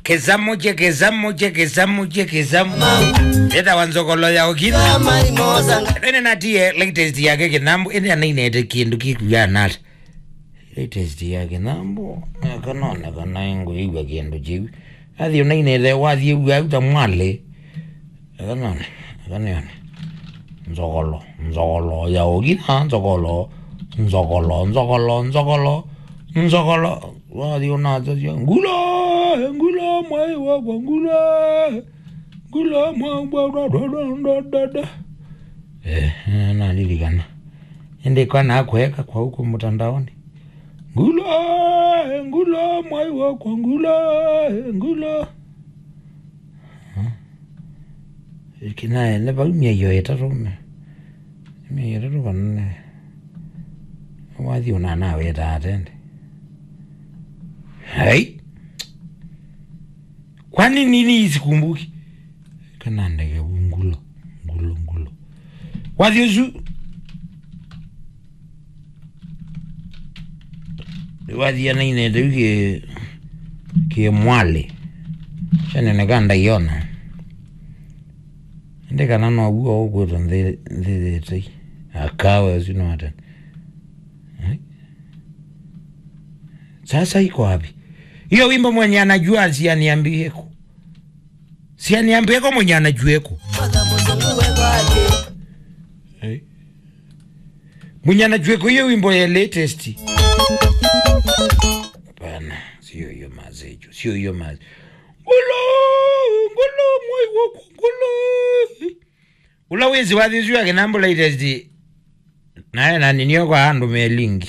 kezamu chekezamu chekezamu chekezamu eta wanzokolo yao kina kama imozanga ene natiye latest yake kinambo ene anainete kindu kikuya nata latest yake nambo akanona kanaingo iwa kindu chiwi athi unainete wathi iwa uta mwale akanona akaniona nzokolo nzokolo yao kina nzokolo nzokolo nzokolo nzokolo nzokolo wathi unazo cia ngula ngula mwai wakwa ngula ngula mwai wakwa Eh, nalirikana endekwa nakweka kwa huko mtandaoni ngula ngula mwai wakwa ngula ngula kinaye nevaumia iyo etatu me mia etatu vanne wathi unanawe tatende hai kwani nini isikumbuki kanandeke ngulo ngulo ngulo wathi ucu wathia na inende u ki ki mwale caneneka ndaiona ndikana noguo ukwitwo nthithitei akawe ucio noatene sasa iko wapi hiyo wimbo mwenye anajua sianiambieko sianiambieko mwenye anajueko mpaka muzungu wekwake mwenye anajueko hiyo wimbo ya latest hapana sio hiyo mazejo sio hiyo maze ngulo ngulo mwai wako ngulo ula wezi wathizu yake nambo latest naye naninio kwa handu melingi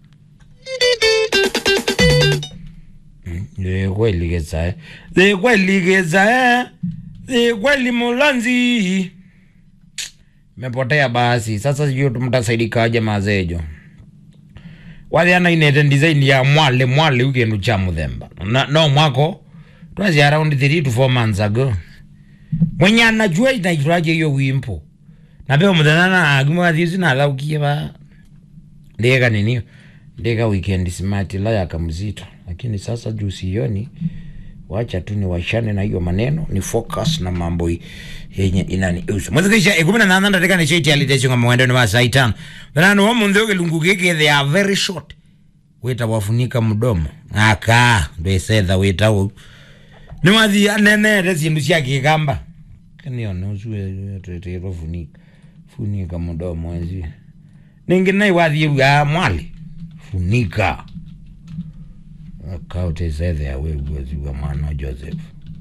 zikweligezae zikweligezae zikwelimulanzi mepotea basi sasa sijui mtasaidikaje mazejo wathiana inete design ya mwale mwale ukindu cha muthemba Na- no mwako twazi around 3 to 4 months ago mwenye anajua inaitwaje hiyo wimpo na peo muthenya na agimwathiuci nathaukie ba ndika ninio ndika weekend smart la yaka mzito lakini sasa juu sioni wacha tu ni washane na hiyo maneno ni focus na mambo i- yenye inani usu mwethikisha ikumi na nana ndatika ni shiti aliteshinga mwendo ni wa saa itano thanani wa munthi ukilungu giki they are very short wita wafunika mdomo aka ndwesetha wita u ni wathi anenete sindu cia kigamba kaniona ucu twetirwo funika funika mdomo ezi ningi nai wathi uga mwali funika akautesethea wiguoziwa mwana wa joseph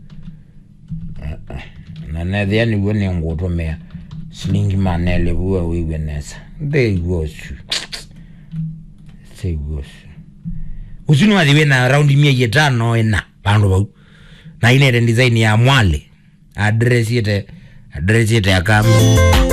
na nethia niguo ningutumia silingi manele vua wiwe nesa ntheiguocu theiguocu ucu ni wathi wina raundi mia itano ina vandu vau na inete design ya mwale adresiete adresiete akambi